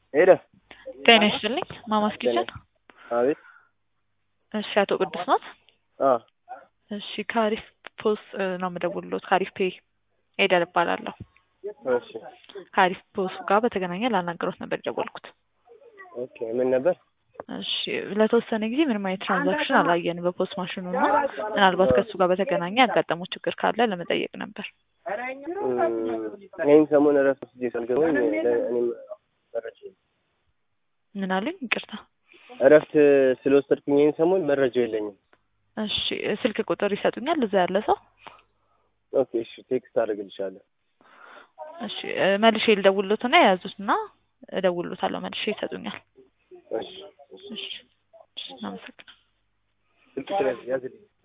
ሄደ ጤና ይስጥልኝ ማማስ ኪችን። አቤት እሺ አቶ ቅዱስ ናት? አ እሺ ከአሪፍ ፖስ ነው የምደውልሎት። ከአሪፍ ፔ ኤደል እባላለሁ። እሺ ከአሪፍ ፖስ ጋር በተገናኘ ላናገሮት ነበር የደወልኩት። ኦኬ ምን ነበር? እሺ ለተወሰነ ጊዜ ምንም አይነት ትራንዛክሽን አላየንም በፖስት ማሽኑ እና ምናልባት ከእሱ ጋር በተገናኘ ያጋጠመው ችግር ካለ ለመጠየቅ ነበር። ይህን ሰሞን እረፍት ወስጄ ሳልገባኝ እኔም መረጃ ምን አሉኝ? ይቅርታ። እረፍት ስለወሰድኩኝ ይህን ሰሞን መረጃ የለኝም። እሺ ስልክ ቁጥር ይሰጡኛል እዛ ያለ ሰው? ኦኬ እሺ ቴክስት አደርግልሻለሁ። እሺ መልሼ ልደውልሎትና የያዙትና እደውልሎታለሁ መልሼ ይሰጡኛል። እሺ እሺ እሺ እናመሰግናለን። ስልክ ስለያዝ ያዝልኝ